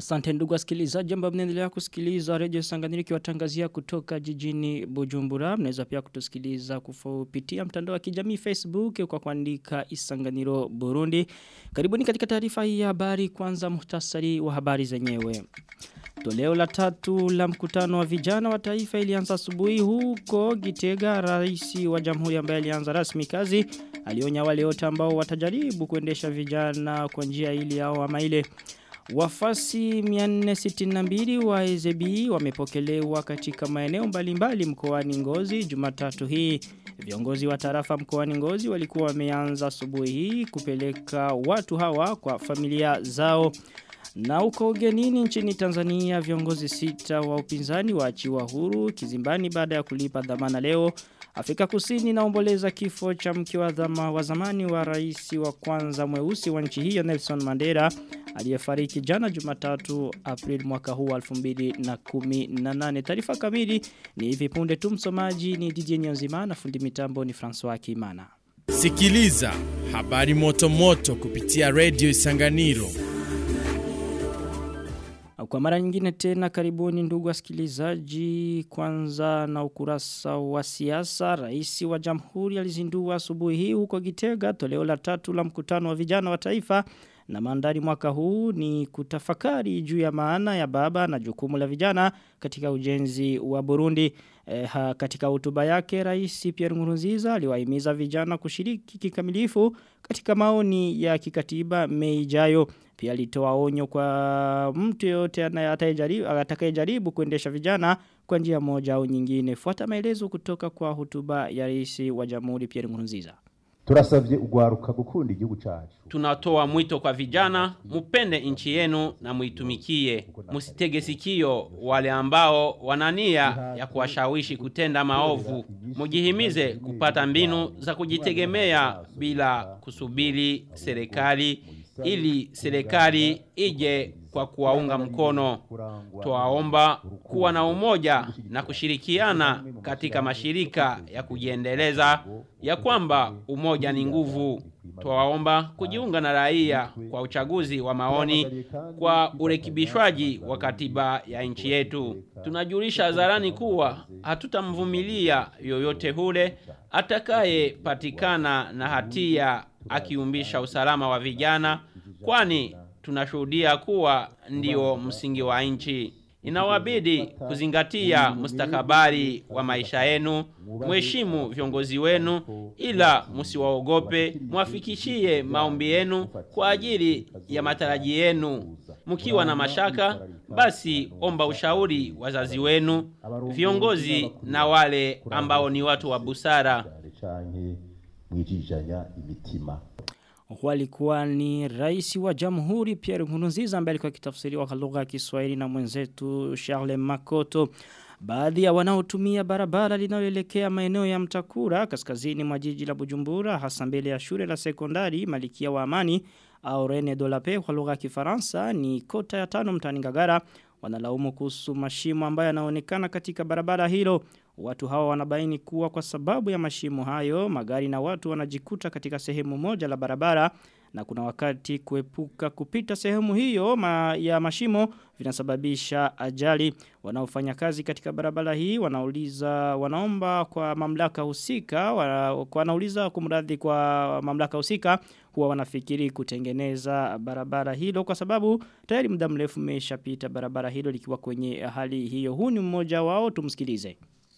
Asante ndugu wasikilizaji ambao mnaendelea kusikiliza Radio Sanganiro kiwatangazia kutoka jijini Bujumbura. Mnaweza pia kutusikiliza kupitia mtandao wa kijamii Facebook kwa kuandika Isanganiro Burundi. Karibuni katika taarifa hii ya habari kwanza muhtasari wa habari zenyewe. Toleo la tatu la mkutano wa vijana wa taifa ilianza asubuhi huko Gitega rais wa jamhuri ambaye alianza rasmi kazi alionya wale wote ambao watajaribu kuendesha vijana kwa njia ili au ama ile Wafasi 462 wa EZB wamepokelewa katika maeneo mbalimbali mkoani Ngozi Jumatatu hii. Viongozi wa tarafa mkoani Ngozi walikuwa wameanza asubuhi hii kupeleka watu hawa kwa familia zao. Na uko ugenini nchini Tanzania viongozi sita wa upinzani waachiwa huru kizimbani baada ya kulipa dhamana leo. Afrika Kusini naomboleza kifo cha mke wa dhama wa zamani wa rais wa kwanza mweusi wa nchi hiyo Nelson Mandela aliyefariki jana Jumatatu April mwaka huu 2018. Taarifa kamili ni hivi punde tu msomaji ni DJ Nyonzima na fundi mitambo ni François Kimana. Sikiliza habari moto moto kupitia Radio Isanganiro. Kwa mara nyingine tena karibuni ndugu wasikilizaji kwanza na ukurasa wa siasa rais wa jamhuri alizindua asubuhi hii huko Gitega toleo la tatu la mkutano wa vijana wa taifa na mandari mwaka huu ni kutafakari juu ya maana ya baba na jukumu la vijana katika ujenzi wa Burundi. E, ha, katika hotuba yake rais Pierre Nkurunziza aliwahimiza vijana kushiriki kikamilifu katika maoni ya kikatiba Mei ijayo. Pia alitoa onyo kwa mtu yote atakayejaribu kuendesha vijana kwa njia moja au nyingine. Fuata maelezo kutoka kwa hotuba ya rais wa Jamhuri Pierre Nkurunziza. Turasavye ugwaruka gukunda igihugu cacu. Tunatoa mwito kwa vijana, mupende nchi yenu na muitumikie. Musitege sikio wale ambao wanania ya kuwashawishi kutenda maovu. Mujihimize kupata mbinu za kujitegemea bila kusubiri serikali ili serikali ije kwa kuwaunga mkono. Twaomba kuwa na umoja na kushirikiana katika mashirika ya kujiendeleza ya kwamba umoja ni nguvu. Twaomba kujiunga na raia kwa uchaguzi wa maoni kwa urekebishwaji wa katiba ya nchi yetu. Tunajulisha hadharani kuwa hatutamvumilia yoyote hule atakaye patikana na hatia akiumbisha usalama wa vijana kwani tunashuhudia kuwa ndio msingi wa nchi. Inawabidi kuzingatia mustakabali wa maisha yenu, mheshimu viongozi wenu ila msiwaogope, mwafikishie maombi yenu kwa ajili ya mataraji yenu. Mkiwa na mashaka, basi omba ushauri wazazi wenu, viongozi na wale ambao ni watu wa busara. Walikuwa ni rais wa jamhuri Pierre Nkurunziza ambaye alikuwa kitafsiriwa kwa lugha ya Kiswahili na mwenzetu Charles Makoto. Baadhi ya wanaotumia barabara linaloelekea maeneo ya Mtakura kaskazini mwa jiji la Bujumbura hasa mbele ya shule la sekondari Malikia wa Amani au Rene Dolape kwa lugha ya Kifaransa ni kota ya tano mtani Ngagara wanalaumu kuhusu mashimo ambayo yanaonekana katika barabara hilo. Watu hawa wanabaini kuwa kwa sababu ya mashimo hayo, magari na watu wanajikuta katika sehemu moja la barabara na kuna wakati kuepuka kupita sehemu hiyo ma, ya mashimo vinasababisha ajali. Wanaofanya kazi katika barabara hii wanauliza wanaomba kwa mamlaka husika, wana, wanauliza kumradhi kwa mamlaka husika huwa wanafikiri kutengeneza barabara hilo kwa sababu tayari muda mrefu umeshapita barabara hilo likiwa kwenye hali hiyo. Huu ni mmoja wao tumsikilize.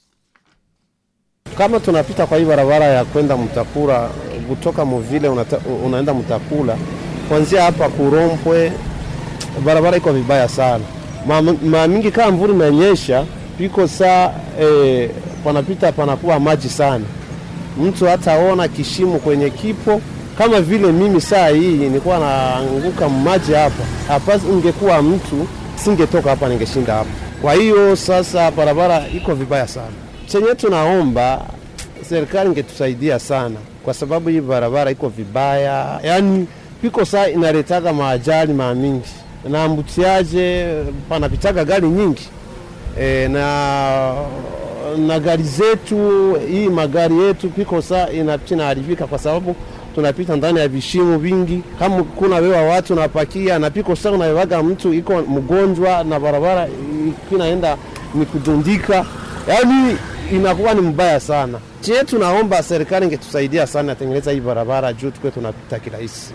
Kama tunapita kwa hii barabara ya kwenda Mtakura kutoka Muvile unata, unaenda Mtakula kuanzia hapa Kurompwe, barabara iko vibaya sana. Mara mingi kama mvua imenyesha piko saa eh, panapita panakuwa maji sana, mtu hataona kishimo kwenye kipo kama vile mimi saa hii nilikuwa naanguka maji hapa hapa, ingekuwa mtu singetoka hapa, ningeshinda hapa. Kwa hiyo sasa barabara iko vibaya sana. Chenye tunaomba serikali ingetusaidia sana, kwa sababu hii barabara iko vibaya, yaani piko saa inaletaga maajali maamingi na mbutiaje, panapitaga gari nyingi e, na na gari zetu hii magari yetu piko saa inaharibika kwa sababu tunapita ndani ya vishimo vingi, kama kuna wewa watu napakia na piko sasa, unawewaga mtu iko mgonjwa na barabara inaenda ni kudundika, yaani inakuwa ni mbaya sana. Je, tunaomba serikali ingetusaidia sana atengeneza hii barabara juu tukwe tunapita kirahisi.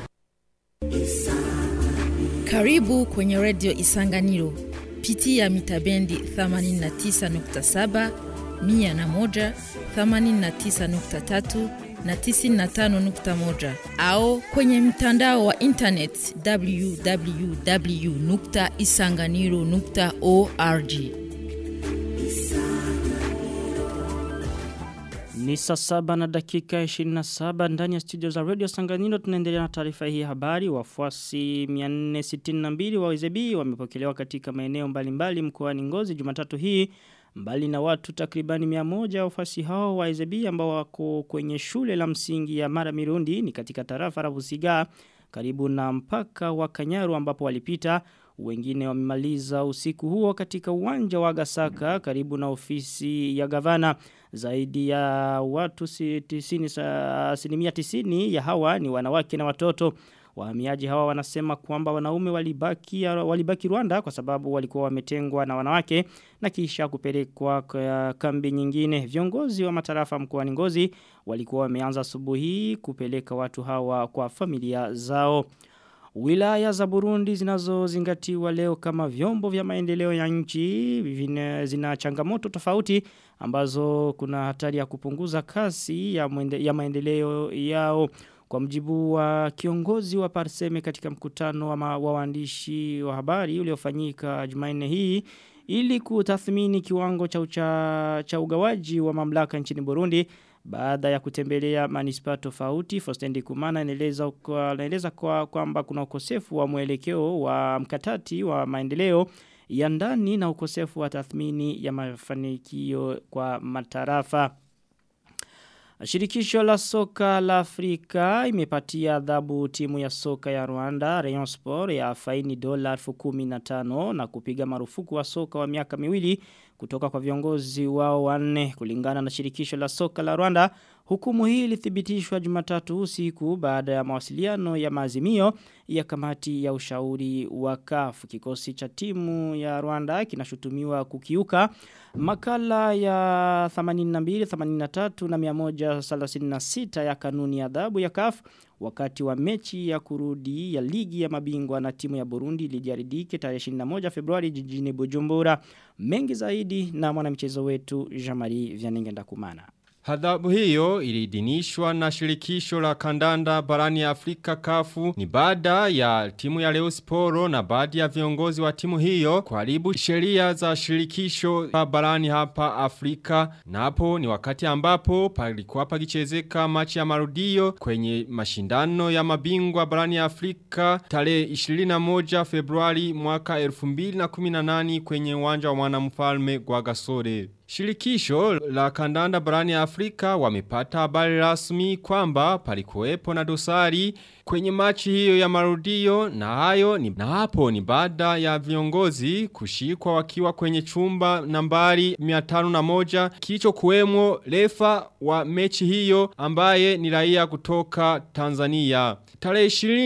Karibu kwenye redio Isanganiro. Pitia mitabendi 89.7, 101, 89.3 na 95.1 au kwenye mtandao wa internet www.isanganiro.org. Ni saa saba na dakika 27 ndani ya studio za Radio Sanganino tunaendelea na taarifa hii habari. Wafuasi 462 wa WZB wamepokelewa katika maeneo mbalimbali mkoani Ngozi Jumatatu hii mbali na watu takribani 100 wafuasi hao wa WZB ambao wako kwenye shule la msingi ya Mara Mirundi ni katika tarafa la Busiga karibu na mpaka wa Kanyaru ambapo walipita wengine wamemaliza usiku huo katika uwanja wa Gasaka karibu na ofisi ya gavana zaidi ya watu si- tisini, sa- asilimia tisini ya hawa ni wanawake na watoto. Wahamiaji hawa wanasema kwamba wanaume walibaki, walibaki Rwanda kwa sababu walikuwa wametengwa na wanawake na kisha kupelekwa kwa kambi nyingine. Viongozi wa matarafa mkoani Ngozi walikuwa wameanza asubuhi kupeleka watu hawa kwa familia zao. Wilaya za Burundi zinazozingatiwa leo kama vyombo vya maendeleo ya nchi vina, zina changamoto tofauti ambazo kuna hatari ya kupunguza kasi ya, mwende, ya maendeleo yao kwa mjibu wa kiongozi wa Parseme katika mkutano wa, ma, wa waandishi wa habari uliofanyika Jumanne hii ili kutathmini kiwango cha, ucha, cha ugawaji wa mamlaka nchini Burundi baada ya kutembelea manispa tofauti Fostendi Kumana anaeleza kwa anaeleza kwa kwamba kuna ukosefu wa mwelekeo wa mkatati wa maendeleo ya ndani na ukosefu wa tathmini ya mafanikio kwa matarafa. Shirikisho la soka la Afrika imepatia adhabu timu ya soka ya Rwanda Rayon Sport ya faini dola 15,000 na kupiga marufuku wa soka wa miaka miwili kutoka kwa viongozi wao wanne kulingana na shirikisho la soka la Rwanda. Hukumu hii ilithibitishwa Jumatatu usiku baada ya mawasiliano ya maazimio ya kamati ya ushauri wa CAF. Kikosi cha timu ya Rwanda kinashutumiwa kukiuka makala ya 82, 83 na 136 ya kanuni ya adhabu ya CAF wakati wa mechi ya kurudi ya ligi ya mabingwa na timu ya Burundi ilijaridike tarehe 21 Februari jijini Bujumbura. Mengi zaidi na mwanamchezo wetu Jean-Marie Vianenge Ndakumana. Hadhabu hiyo iliidhinishwa na shirikisho la kandanda barani ya Afrika kafu ni baada ya timu ya Leo Sporo na baadhi ya viongozi wa timu hiyo kuharibu sheria za shirikisho la barani hapa Afrika na hapo ni wakati ambapo palikuwa pakichezeka machi ya marudio kwenye mashindano ya mabingwa barani ya Afrika tarehe 21 Februari mwaka 2018 kwenye uwanja wa mwanamfalme Gwagasore. Shirikisho la kandanda barani ya Afrika wamepata habari rasmi kwamba palikuwepo na dosari kwenye machi hiyo ya marudio na hayo ni na hapo ni baada ya viongozi kushikwa wakiwa kwenye chumba nambari 501 kilicho kuwemo refa wa mechi hiyo ambaye ni raia kutoka Tanzania. Tarehe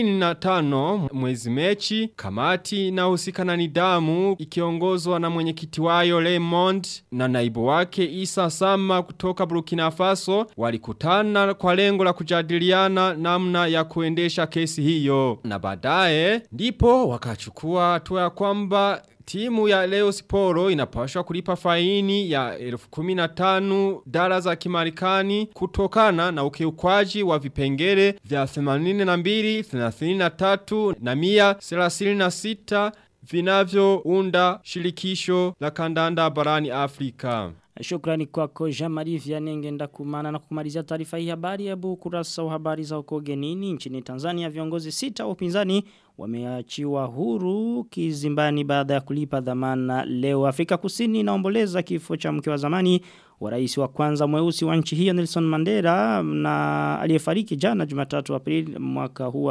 25 mwezi mechi kamati na husika na nidamu ikiongozwa na mwenyekiti wayo Raymond na naibu wake Isa Sama kutoka Burkina Faso walikutana kwa lengo la kujadiliana namna ya kuendesha kesi hiyo na baadaye ndipo wakachukua hatua ya kwamba Timu ya Leo Sporo inapashwa kulipa faini ya 15,000 dala za kimarikani kutokana na ukiukwaji wa vipengele vya 82, 33 na 136 vinavyounda shirikisho la kandanda barani Afrika. Shukrani kwako Jean-Marie Vianenge ndakumana na kumalizia taarifa hii habari ya kurasa wa habari za uko genini nchini Tanzania viongozi sita wa upinzani wameachiwa huru kizimbani baada ya kulipa dhamana leo. Afrika Kusini inaomboleza kifo cha mke wa zamani wa rais wa kwanza mweusi wa nchi hiyo Nelson Mandela na aliyefariki jana Jumatatu Aprili mwaka huu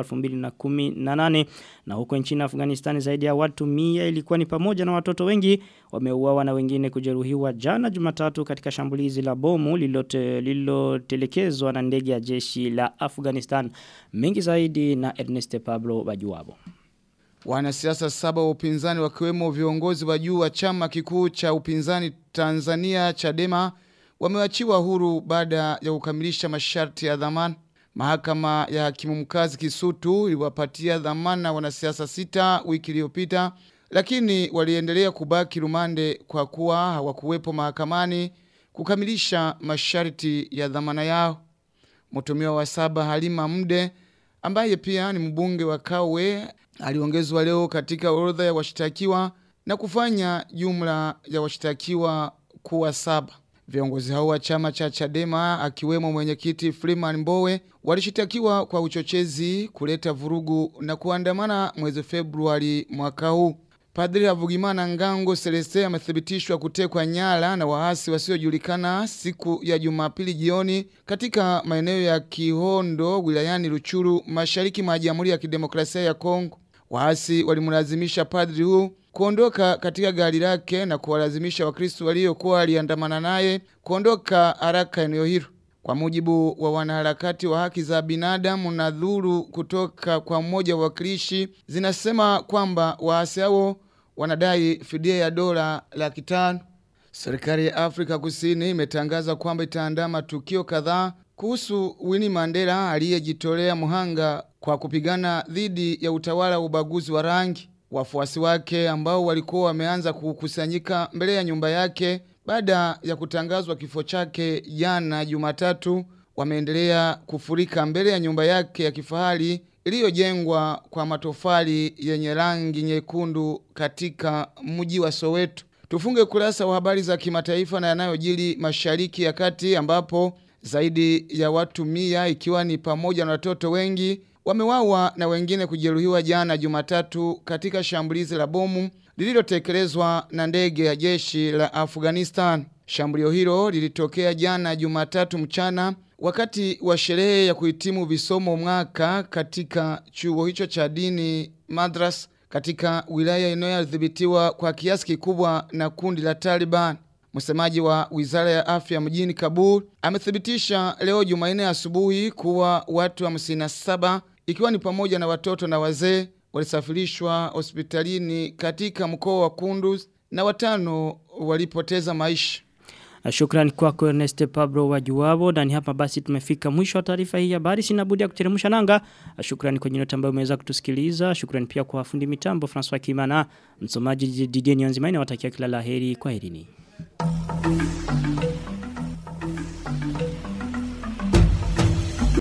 2018 na huko nchini Afghanistan zaidi ya watu 100 ilikuwa ni pamoja na watoto wengi wameuawa na wengine kujeruhiwa jana Jumatatu katika shambulizi la bomu lililotelekezwa na ndege ya jeshi la Afghanistan mengi zaidi na Ernest Pablo Bajuwabo Wanasiasa saba wa upinzani wakiwemo viongozi wa juu wa chama kikuu cha upinzani Tanzania Chadema wamewachiwa huru baada ya kukamilisha masharti ya dhamana. Mahakama ya hakimu mkazi Kisutu iliwapatia dhamana wanasiasa sita wiki iliyopita, lakini waliendelea kubaki rumande kwa kuwa hawakuwepo mahakamani kukamilisha masharti ya dhamana yao. Mtumiwa wa saba Halima Mde ambaye pia ni mbunge wa Kawe aliongezwa leo katika orodha ya washtakiwa na kufanya jumla ya washtakiwa kuwa saba. Viongozi hao wa chama cha Chadema akiwemo mwenyekiti Freeman Mbowe walishitakiwa kwa uchochezi, kuleta vurugu na kuandamana mwezi Februari mwaka huu. Padri Havugimana Ngango Celeste amethibitishwa kutekwa nyara na waasi wasiojulikana siku ya Jumapili jioni katika maeneo ya Kihondo wilayani Ruchuru mashariki mwa Jamhuri ya Kidemokrasia ya Kongo. Waasi walimlazimisha padri huu kuondoka katika gari lake na kuwalazimisha Wakristo waliokuwa waliandamana naye kuondoka haraka eneo hilo. Kwa mujibu wa wanaharakati wa haki za binadamu na dhuru kutoka kwa mmoja wa wakilishi zinasema kwamba waasi hao wanadai fidia ya dola laki tano. Serikali ya Afrika Kusini imetangaza kwamba itaandaa matukio kadhaa kuhusu Winnie Mandela aliyejitolea muhanga kwa kupigana dhidi ya utawala wa ubaguzi wa rangi. Wafuasi wake ambao walikuwa wameanza kukusanyika mbele ya nyumba yake baada ya kutangazwa kifo chake jana Jumatatu wameendelea kufurika mbele ya nyumba yake ya kifahari iliyojengwa kwa matofali yenye rangi nyekundu katika mji wa Soweto. Tufunge kurasa wa habari za kimataifa na yanayojiri Mashariki ya Kati ambapo zaidi ya watu mia ikiwa ni pamoja na watoto wengi wamewawa na wengine kujeruhiwa jana Jumatatu katika shambulizi la bomu lililotekelezwa na ndege ya jeshi la Afghanistan. Shambulio hilo lilitokea jana Jumatatu mchana wakati wa sherehe ya kuhitimu visomo mwaka katika chuo hicho cha dini Madras katika wilaya inayodhibitiwa kwa kiasi kikubwa na kundi la Taliban. Msemaji wa Wizara ya Afya mjini Kabul amethibitisha leo Jumanne asubuhi kuwa watu 57 ikiwa ni pamoja na watoto na wazee walisafirishwa hospitalini katika mkoa wa Kunduz na watano walipoteza maisha. Shukrani kwako Ernest Pablo wa Juwabo na ni hapa basi tumefika mwisho wa taarifa hii ya habari sina budi ya kuteremsha nanga. Shukrani kwa nyote ambao umeweza kutusikiliza. Shukrani pia kwa fundi mitambo François Kimana, msomaji Didier Nyanzimaini nawatakia kila laheri kwa herini.